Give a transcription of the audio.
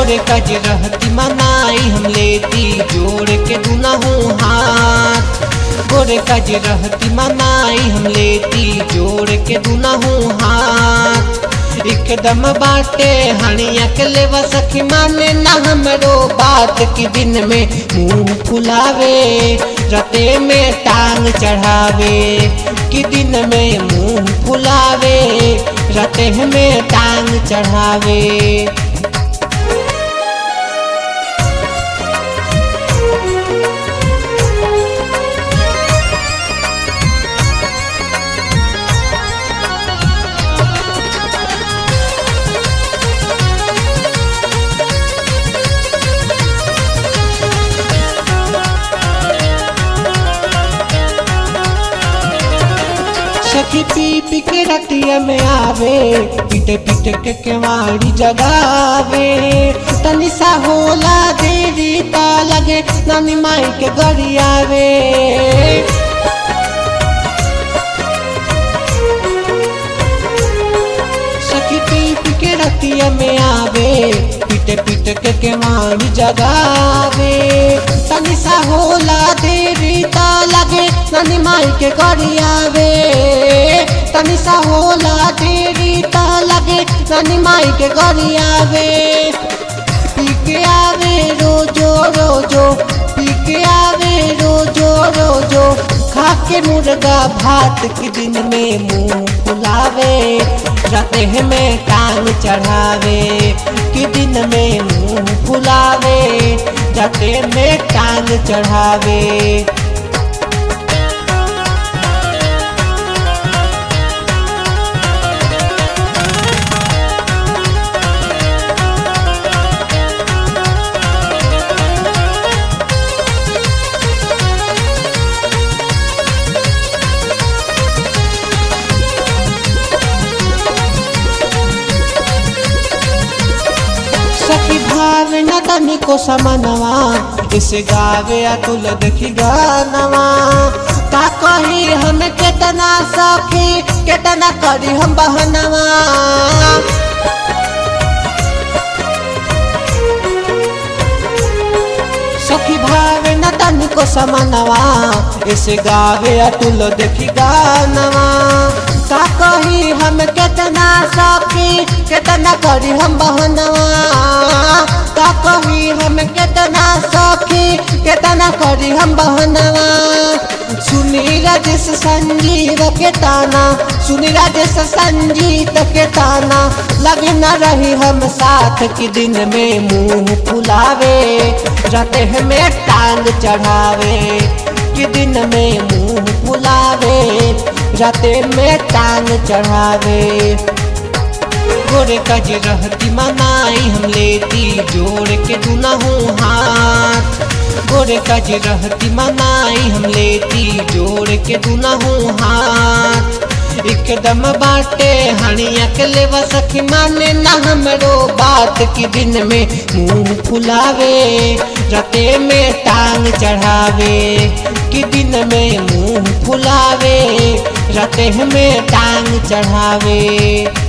गोरे कज रहती मनाई हम लेती जोड़ के दुनहु हाथ गोरे कज रहती मनाई हम लेती जोड़ के दुनहु हाथ एकदम बाटे हणिया के लेवा सखी माने ना हमरो बात की दिन में मुंह फुलावे रते में टांग चढ़ावे कि दिन में मुंह फुलावे रते में टांग चढ़ावे सखी पी पी के रतिया में आवे पीटे पीटे के केवाड़ी जगावे तनी सा होला देवी ता लगे नानी माई के गरियावे सखी पी पी के रतिया में आवे पीटे पीटे के केवाड़ी जगावे तनी सा होला देवी ता लगे नानी माई के गरियावे तनी सा होला देवी ता लगे नानी माई के गरियावे पी के आवे रोजो रोजो पी के आवे रोजो रोजो खा के मुर्गा भात के दिन में मुंह फुलावे रते में टांग चढ़ावे कि दिन में मुंह फुलावे रते में टांग चढ़ावे सखी भाव न तनी को समनवा इसे गावे अतुल देखी गानवा का कही हम केतना सखी केतना करी हम बहनवा सखी भाव न तनी को समनवा इसे गावे अतुल देखी गानवा का कही हम केतना सखी केतना करी हम बहनवा का कही हम केतना सखी केतना करी हम बहनवा सुनी राजेश संजीव के ताना सुनी राजेश संजीत के ताना लगे न रही हम साथ की दिन में मुंह फुलावे रते में टांग चढ़ावे कि दिन में मुंह फुलावे रते में टांग चढ़ावे गोरे कज रहती मनाई हम लेती जोड़ के दुनहु हाथ गोरे कज रहती मनाई हम लेती जोड़ के दुनहु हाथ एकदम बाटे हणिया के लेवा सखी माने ना हमरो बात की दिन में मुंह फुलावे रते में टांग चढ़ावे कि दिन में मुंह फुलावे रते में टांग चढ़ावे